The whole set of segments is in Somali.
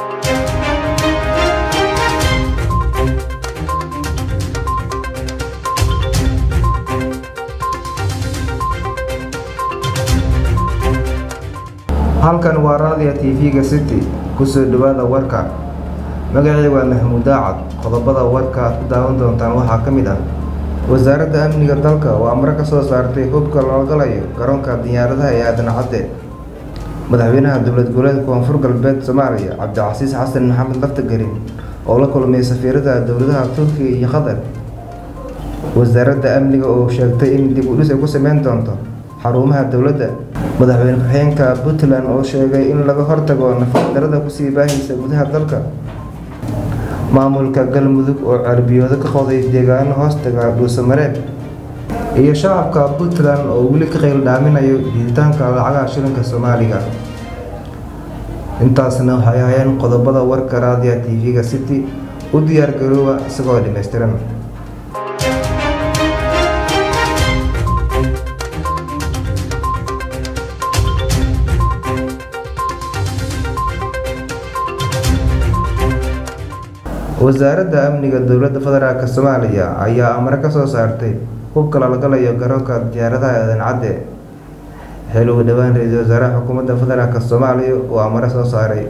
halkan waa raadiya tv-ga city kusoo dhawaada warka magacii waa maxamuud daacad qodobada warka aad ku daawan doontaan waxaa ka mid ah wasaaradda amniga dalka oo amre ka soo saartay hubka loo galayo garoonka diyaaradaha ee aadan cadde madaxweynaha dowlad goboleedka koonfur galbeed soomaaliya cabdicasiis xasan maxamed laftagelin oo la kulmay safiirada dowladaha turkiga iyo qatar wasaaradda amniga oo sheegtay in dib u dhis ay ku sameyn doonto xarumaha dowladda madaxweyne ku-xigeenka puntland oo sheegay in laga hortago nafaqdarada kusii baahaysa gudaha dalka maamulka galmudug oo carbiyoodo ka qoday deegaano hoostaga dhuusamareeb iyo shacabka puntland oo weli ka qayl dhaaminayo diiditaanka lacagaha shilinka soomaaliga intaasna waxay ahayeen qodobada warka raadiya tv-ga city u diyaar garooba isagoo dhammaystiran wasaaradda amniga dowladda federaalk soomaaliya ayaa amre ka soo saartay hubka lalagalayo garoonka diyaaradaha aadan cadde xil ugu dhowaan ra-iisul wasaaraha xukuumadda federaalk soomaaliya oo amre soo saaray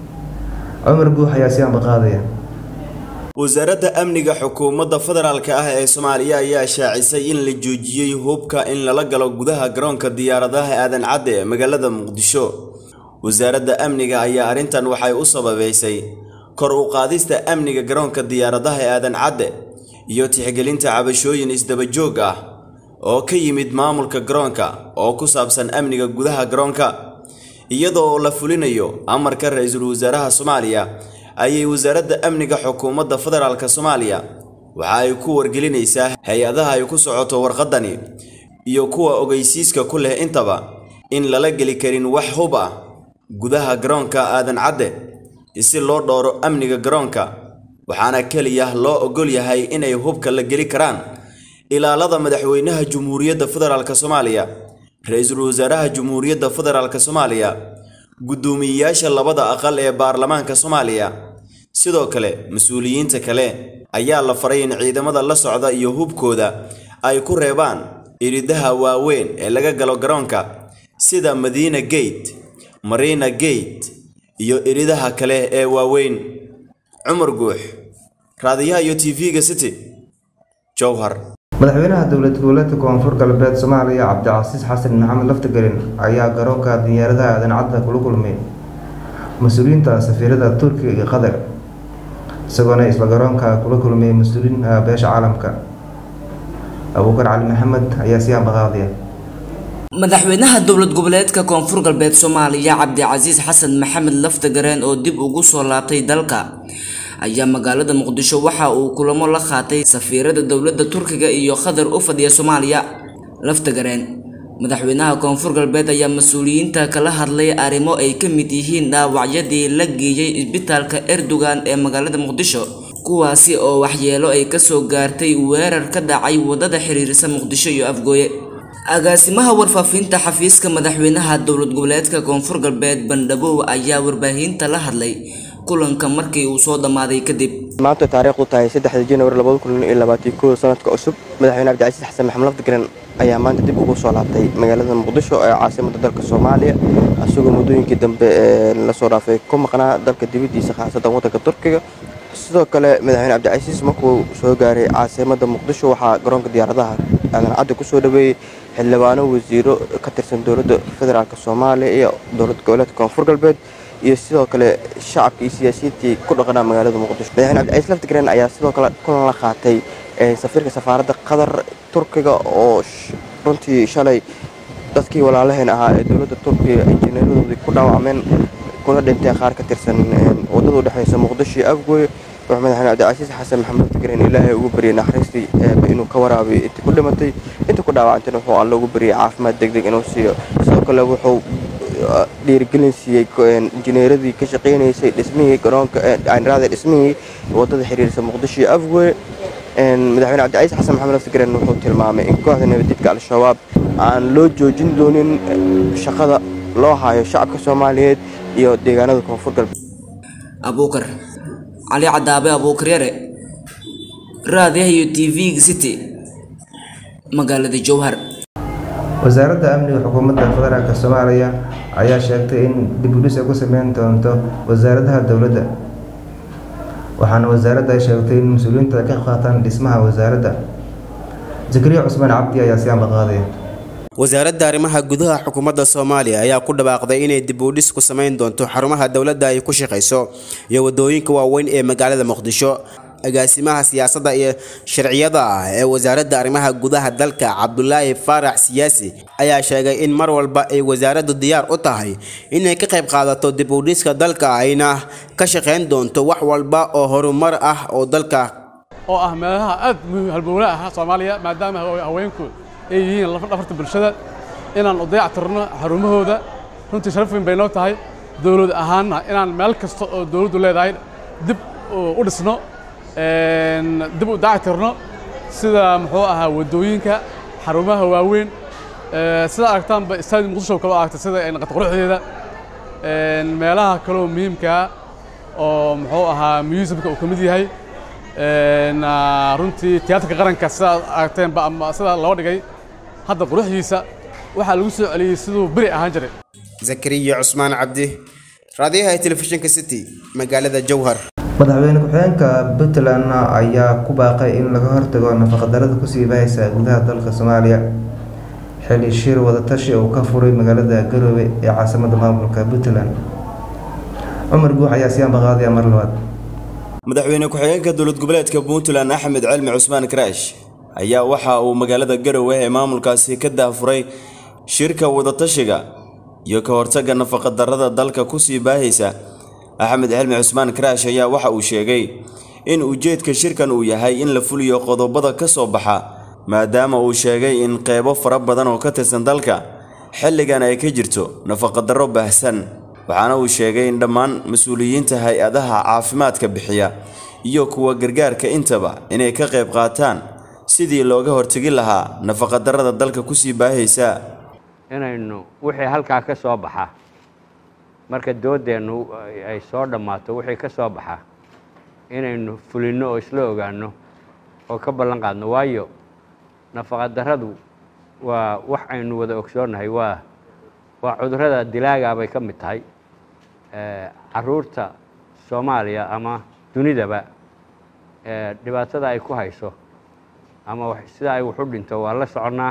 cumar guux ayaa si ambaqaadaya wasaaradda amniga xukuumadda federaalk ah ee soomaaliya ayaa shaacisay in la joojiyey hubka in lala galo gudaha garoonka diyaaradaha aadan cadde ee magaalada muqdisho wasaaradda amniga ayaa arrintan waxay u sababeysay kor u qaadista amniga garoonka diyaaradaha ee aadan cadde iyo tixgelinta cabashooyin isdabajoog ah oo ka yimid maamulka garoonka oo ku saabsan amniga gudaha garoonka iyadoo la fulinayo amarka ra-iisul wasaaraha soomaaliya ayay wasaaradda amniga xukuumadda federaalk soomaaliya waxa ay ku wargelinaysaa hay-adaha ay ku socoto warqadani iyo kuwa ogeysiiska ku leh intaba in lala geli karin wax hub ah gudaha garoonka aadan cadde si loo dhowro amniga garoonka waxaana keliya loo ogol yahay inay hubka la geli karaan ilaalada madaxweynaha jumhuuriyadda federaalk soomaaliya ra-iisul wasaaraha jumhuuriyadda federaalk soomaaliya guddoomiyeyaasha labada aqal ee baarlamaanka soomaaliya sidoo kale mas-uuliyiinta kale ayaa la faray in ciidamada la socda iyo hubkooda ay ku reebaan iridaha waaweyn ee laga galo garoonka sida madiina gate marina gate iyo iridaha kale ee waaweyn cumar guux raadiyaha iyo tv-ga city jowhar madaxweynaha dowlad goboleedka koonfur galbeed soomaaliya cabdicasiis xasan maxamed laftagelin ayaa garoonka diyaaradaha aadan cadda kula kulmay mas-uuliyiinta safiirada turkiga iyo qatar isagoona isla garoonka kula kulmay mas-uuliyiinta beesha caalamka abuukar cali maxamed ayaa sii ambaqaadaya madaxweynaha dowlad goboleedka koonfur galbeed soomaaliya cabdicasiis xasan maxamed laftagareen oo dib ugu soo laabtay dalka ayaa magaalada muqdisho waxa uu kulamo la qaatay safiirada dowladda turkiga iyo qatar u fadhiya soomaaliya laftagareen madaxweynaha koonfur galbeed ayaa mas-uuliyiinta kala hadlay arrimo ay ka mid yihiin dhaawacyadii la geeyey isbitaalka erdogan ee magaalada muqdisho kuwaasi oo waxyeelo ay kasoo gaartay weerar ka dhacay wadada xiriirisa muqdisho iyo afgooye agaasimaha warfaafinta xafiiska madaxweynaha dowlad goboleedka koonfur galbeed bandhabow ayaa warbaahinta la hadlay kulanka markii uu soo dhammaaday kadib maanta taariikhdu tahay saddexda januari labada kun iyo labaatan kow sanadka cusub madaxweyne cabdicasiis xasan maxamed lafdigaren ayaa maanta dib ugu soo laabtay magaalada muqdisho ee caasimada dalka soomaaliya isagoo muddooyinkii dambe lasoo dhaafay ku maqnaa dalka dibadiisa khaasatan waddanka turkiga sidoo kale madaxweyne cabdicasiis markuu soo gaaray caasimada muqdisho waxaa garoonka diyaaradaha aadan cadde kusoo dhaweeyey xildhibaano wasiiro ka tirsan dowladda federaalk soomaaliya iyo dowlad goboleedka koonfur galbeed iyo sidoo kale shacabka iyo siyaasiyiintii ku dhaqanaa magaalada muqdisho madaxweyne cabdicasiis laftigren ayaa sidoo kale kulan la qaatay safiirka safaaradda qatar turkiga oo runtii shalay dadkii walaalaheen ahaa ee dowladda turkiga injineeradoodii ku dhaawacmeen kuna dhinteen qaar ka tirsan wadada udhexeysa muqdisho iyo afgooye wuxuu madaxweyne cabdicasiis xasan maxamed laftigren ilaahay ugu baryay naxariistii eeba inuu ka waraabiyo intii ku dhimatay intii ku dhaawacantayna wuxuu alla ugu baryay caafimaad degdeg inuu siiyo sidoo kale wuxuu dhiirigelin siiyey injineeradii ka shaqeynaysay dhismihii garoonka aanraada dhismihii wadada xiriirisa muqdisho iyo afgooye madaxweyne cabdicasiis xasan maxamed laftigren wuxuu tilmaamay in kooxda nabadjidka al-shabaab aan loo joojin doonin shaqada loo hayo shacabka soomaaliyeed iyo deegaanada koonfur galbeed abuukar cali cadaabe abuukar yare raadiyaha iyo t v-ga city magaalada jowhar wasaaradda amniga xukuumadda federaalk soomaaliya ayaa sheegtay in dib u dhis ay ku sameyn doonto wasaaradaha dowladda waxaana wasaaradda ay sheegtay in mas-uuliyiinta ay ka qaataan dhismaha wasaaradda zakariya cusmaan cabdi ayaa si amba qaaday wasaaradda arrimaha gudaha xukuumadda soomaaliya ayaa ku dhawaaqday inay dib u dhis ku samayn doonto xarumaha dowladda ay ku shaqayso iyo wadooyinka waaweyn ee magaalada muqdisho agaasimaha siyaasadda iyo sharciyada ah ee wasaaradda arrimaha gudaha dalka cabdulaahi faarax siyaasi ayaa sheegay in mar walba ay wasaaraddu diyaar u tahay inay ka qayb qaadato dib u dhiska dalka ayna ka shaqayn doonto wax walba oo horumar ah oo dalka oo ah meelaha aad halbowle ah soomaaliya maadaama haweenku ay yihiin dhafarta bulshada inaan u dayactirno xarumahooda runtii sharaf weyn bay noo tahay dowlad ahaanna inaan meel kasta oo dowladdu leedahay dib u dhisno dib u dayactirno sida muxuu ahaa waddooyinka xarumaha waaweyn sida aragtaanba istaadi muqdisho kaloo aragta sida ay naqata quruxdeeda meelaha kaloo muhiimkaa oo muxuu ahaa museumka uu ka mid yahay runtii tiyaatarka qaranka sidaad aragteenba ama sidaa loo dhigay hadda quruxdiisa waxaa lagu soo celiyey siduu beri ahaan jiray zakariya cusmaan cabdi raadiyaha telefishinka city magaalada jowhar madaxweyne ku-xigeenka puntland ayaa ku baaqay in laga hortago nafaqadarada kusii bahaysa gudaha dalka soomaaliya xili shir wadatashi uu ka furay magaalada garoobe ee caasimada maamulka puntland cumar guux ayaa si ambaqaadaya mar labaad madaxweyne ku-xigeenka dowlad goboleedka puntland axmed cilmi cusmaan karaash ayaa waxa uu magaalada garowe ee maamulkaasi ka daafuray shirka wadatashiga iyo ka hortagga nafaqadarrada dalka kusii baahaysa axmed cilmi cusmaan karaash ayaa waxa uu sheegay in ujeedka shirkan uu yahay in la fuliyo qodobada ka soo baxa maadaama uu sheegay in qeybo fara badan oo ka tirsan dalka xilligan ay ka jirto nafaqadarro baahsan waxaana uu sheegay in dhammaan mas-uuliyiinta hay-adaha caafimaadka bixiya iyo kuwa gargaarka intaba inay ka qayb qaataan sidii looga hortegi lahaa nafaqadarrada dalka kusii baahaysa inaynu wixii halkaa ka soo baxa marka doodeennu ay soo dhammaato wixii ka soo baxa inaynu fulinno oo isla ogaanno oo ka ballan qaadno waayo nafaqadarradu waa wax aynu wada ogsoonnahay waa waa cudurrada dilaagaa bay ka mid tahay caruurta soomaaliya ama dunidaba dhibaatada ay ku hayso ama sida ay wax u dhinto waa la soconnaa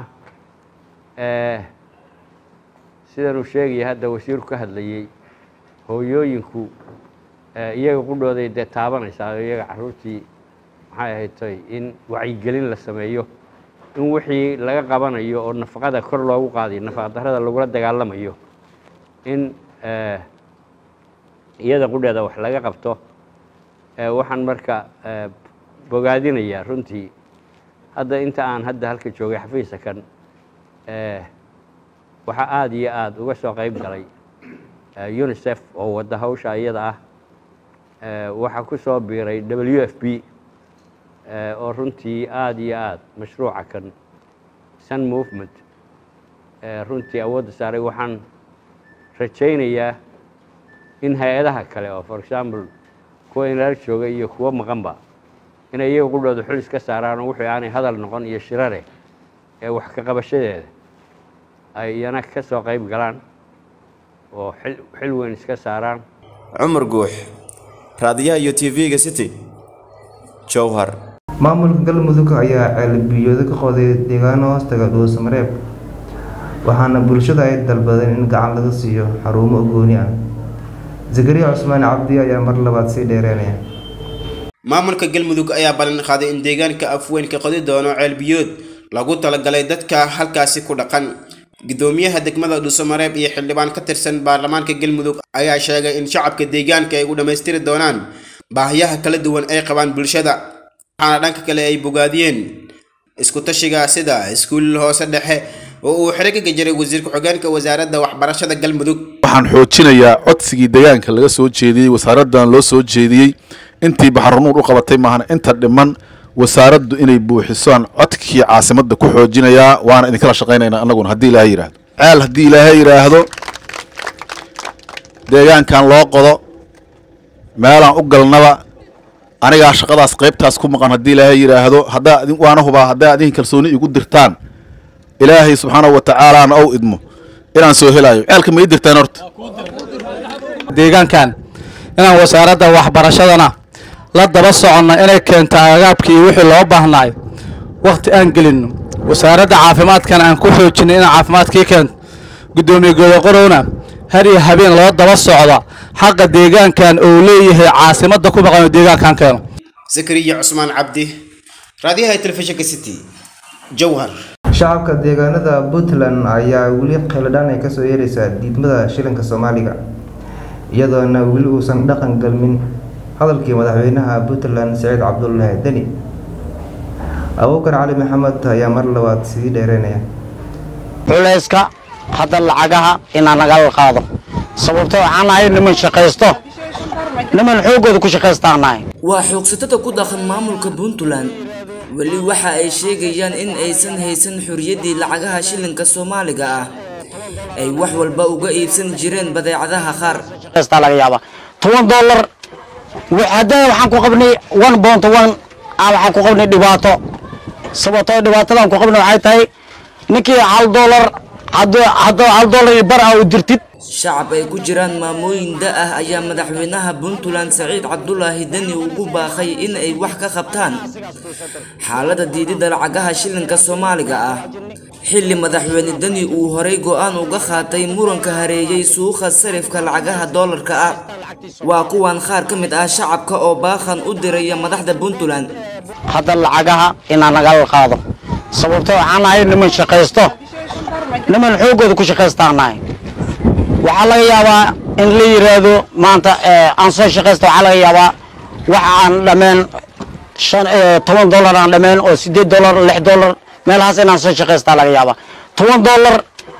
sidanuu sheegaya hadda wasiirku ka hadlayey hooyooyinku iyaga qudhooday dee taabanaysaa iyaga caruurtii maxay ahaytoy in wacyigelin la sameeyo in wixii laga qabanayo oo nafaqada kor loogu qaadayo nafaqadarrada lagula dagaalamayo in iyada qudheeda wax laga qabto waxaan marka bogaadinayaa runtii hadda inta aan hadda halka joogay xafiisa kan waxaa aada iyo aada uga soo qayb galay unisef oo wadda hawsha iyada ah waxaa ku soo biiray w f b oo runtii aada iyo aada mashruuca kan sun movement runtii awoodda saaray waxaan rajaynayaa in hay-adaha kale oo for example kuwa inala jooga iyo kuwo maqanba inay iyaga qudhooda xul iska saaraan oo wixii aanay hadal noqon iyo shirare ee wax ka qabashadeeda ay iyana ka soo qayb galaan oo xil weyn iska saaraan cumar guux raadiyaha iyo t v-ga city jowhar maamulka galmudug ayaa ceelbiyoodo ka qoday deegaano hoostaga dhuusamareeb waxaana bulshada ay dalbadeen in gacan laga siiyo xarumo gooni ah zakariya cusmaan cabdi ayaa mar labaad sii dheereynaya maamulka galmudug ayaa ballan qaaday in deegaanka afweyn ka qodi doono ceelbiyood lagu talagalay dadka halkaasi ku dhaqan gudoomiyaha degmada dhuusamareeb iyo xildhibaan ka tirsan baarlamaanka galmudug ayaa sheegay in shacabka deegaanka ay u dhammaystiri doonaan baahiyaha kala duwan ay qabaan bulshada waxaana dhanka kale ay bogaadiyeen isku tashiga sida iskuul hoose dhexe oo uu xiriga jiray wasiir ku-xigeenka wasaaradda waxbarashada galmudug waxaan xoojinayaa codsigii deegaanka laga soo jeediyey wasaaraddan loo soo jeediyey intii baxranuur u qabatay maahana inta dhiman wasaaraddu inay buuxisaan codkii caasimadda ku xoojinayaa waana idinkala shaqaynaynaa annaguna haddii ilaahay yidhaahdo ceel haddii ilaahay yidhaahdo deegaankan loo qodo meelaan u galnaba anigaa shaqadaas qaybtaas ku maqan haddii ilaahay yidhaahdo haddaa idin waana hubaa haddaa idin kalsooni igu dirtaan ilaahay subxaanahu wa tacaalaana ou idmo inaan soo helaayo ceelka ma ii dirtaan horta deegaankan inaan wasaaradda waxbarashadana la daba soconno inay keento agaabkii iyo wixii loo baahnaay wakhti aan gelinno wasaaradda caafimaadkana aan ku xoojinno inaan caafimaadkii keento guddoomiye godoqorowna har iyo habeen loo daba socda xaqa deegaankan uu leeyahay caasimadda ku maqan oo deegaankan keeno zakariya cusmaan cabdi raadiyaha telefishinka city jowhar shacabka deegaanada puntland ayaa weli khildhaan ay kasoo yeeraysaa diidmada shilinka soomaaliga iyadoona weli uusan dhaqan galmin hadalkii madaxweynaha puntland saciid cabdulaahi deni abuukar cali maxamed ayaa mar labaad sii dheereynaya culayska hadda lacagaha inaan nagala qaado sababto waxaan nahay niman shaqaysto niman xooggooda ku shaqaystaan nahay waa xoogsatada ku dhaqan maamulka puntland weli waxa ay sheegayaan in aysan haysan xuriyaddii lacagaha shilinka soomaaliga ah ay wax walba uga iibsan jireen badeecadaha qaar shaqaystaa laga yaabaa toban dollar haddana waxaan ku qabnay one bont one ah waxaan ku qabnay dhibaato sababtoo dhibaatadan ku qabnay waxay tahay ninkii hal dollar hadduu hadduu hal dollar iyo bar ah u dirtid shacab ay ku jiraan maamooyin da ah ayaa madaxweynaha puntland saciid cabdulaahi deni ugu baaqay in ay wax ka qabtaan xaaladda diididda lacagaha shilinka soomaaliga ah xilli madaxweyne deni uu horay go'aan uga qaatay muranka hareeyey suuqa sarifka lacagaha doolarka ah waa kuwan qaar ka mid ah shacabka oo baaqan u diraya madaxda puntland hadda lacagaha inaan nagala qaado sababto waxaan nahay niman shaqaysto niman xooggooda ku shaqaystaan nahay waxaa laga yaabaa in la yiraahdo maanta aan soo shaqaysto waxaa laga yaabaa waxa aan dhameen shan toban dollar aan dhameen oo sideed dollar lix dollar meelahaas inaan soo shaqaystaa laga yaabaa toban dollar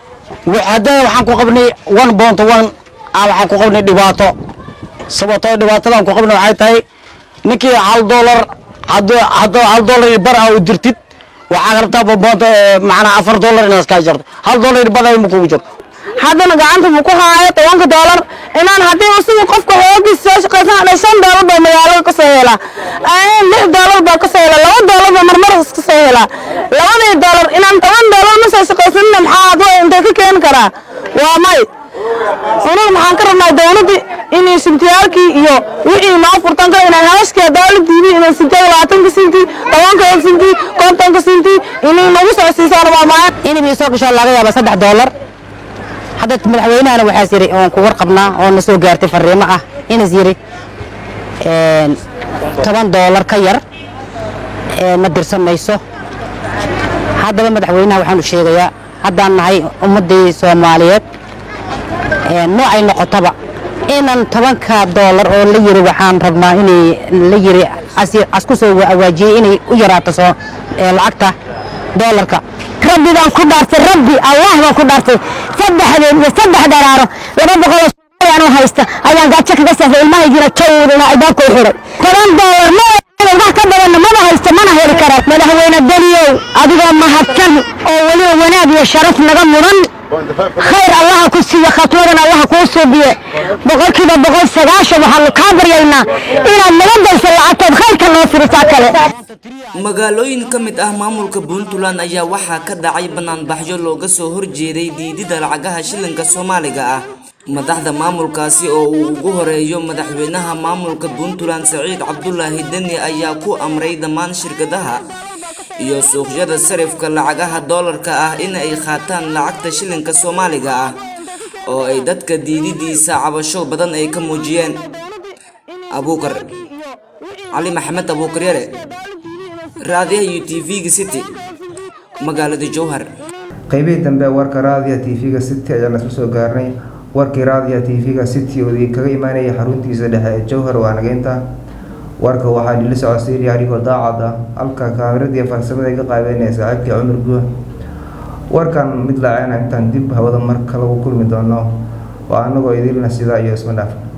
haddana waxaan ku qabnay one bont one ah waxaan ku qabnay dhibaato sababtoo dhibaatadan ku qabnay waxay tahay ninkii hal dollar hadduu hadduu hal dollar iyo bar ah u dirtid waxaa rabtaa boonta macnaa afar dollar inaad iska jarto hal dollar iyo bar ah ma kugu jirto haddana gacanta buu ku haayo tobanka doolar inaan haddii isagu qofka xoogiis soo shaqaysan shan doolar baa magaalada ka soo helaa lix doolar baa ka soo helaa laba doolar baa marmar iska soo helaa labadii doolar inaan toban doolar ma soo shaqaysanina maxaa adwa intee ka keeni karaa waa may aniga maxaan ka rabnaa dowladda inay sintiyaalkii iyo wixii noo furtan kara inay hawshkii dowladdiibi inay sintiya labaatanka sinti tobanka sinti kontonka sinti inay nagu soo siisaan waa maaya inay soo gasho laga yaaba saddex doolar hadda madaxweynahana waxaas yiri oon ku warqabnaa oo na soo gaartay fariimo ah inas yiri toban doolar ka yar ma dirsan mayso haddaba madaxweynaha waxaan u sheegayaa haddaan nahay ummaddii soomaaliyeed noocay noqotaba inan tobanka doolar oo la yiri waxaan rabnaa inay la yiri asku soo awaajiyey inay u yaraato soo lacagta doolarka rabbi baan ku dhaartay rabbi allah baan ku dhaartay saddexdeed iyo saddex dharaaro laba boqol oo anuu haysta ayaan gaajo kaga safray ilmahaygiina jawdana albaabka u xiray toban doolar ma wax ka badanna maba haysto mana heli kara madaxweyne daniyow adigoo mahadsan oo weliba wanaag iyo sharaf naga mudan khayr allaha ku siiyo khatwadan allaha kuu suubiye boqolkiiba boqol sagaashan waxaanu kaa baryaynaa inaad naga dayso lacagtood khayrka noo firisaa kale magaalooyin ka mid ah maamulka puntland ayaa waxaa ka dhacay banaanbaxyo looga soo horjeeday diidida lacagaha shilinka soomaaliga ah madaxda maamulkaasi oo uu ugu horeeyo madaxweynaha maamulka puntland saciid cabdulaahi deni ayaa ku amray dhammaan shirkadaha iyo suuqyada sarifka lacagaha doolarka ah in ay qaataan lacagta shilinka soomaaliga ah oo ay dadka diididiisa cabasho badan ay ka muujiyeen abuukar cali maxamed abuukar yare raadiyaha iyo tv-ga city magaalada jowhar qaybihii dambe warka raadiya tv-ga city ayaan isla soo gaarnay warkii raadiya tv-ga city oo kaga imaanaya xaruntiisa dhexe ee jowhar waa nageynta warka waxaa dhili socodsiinaya anigoo daacad ah halka kaamiradiiyo farsamada iga qaabeynaya saaxiibkii cumar guuh warkan mid laaceyna intaan dib hawada mar kale u kulmi doono waa anagoo idilna sidaa iyo isma dhaaf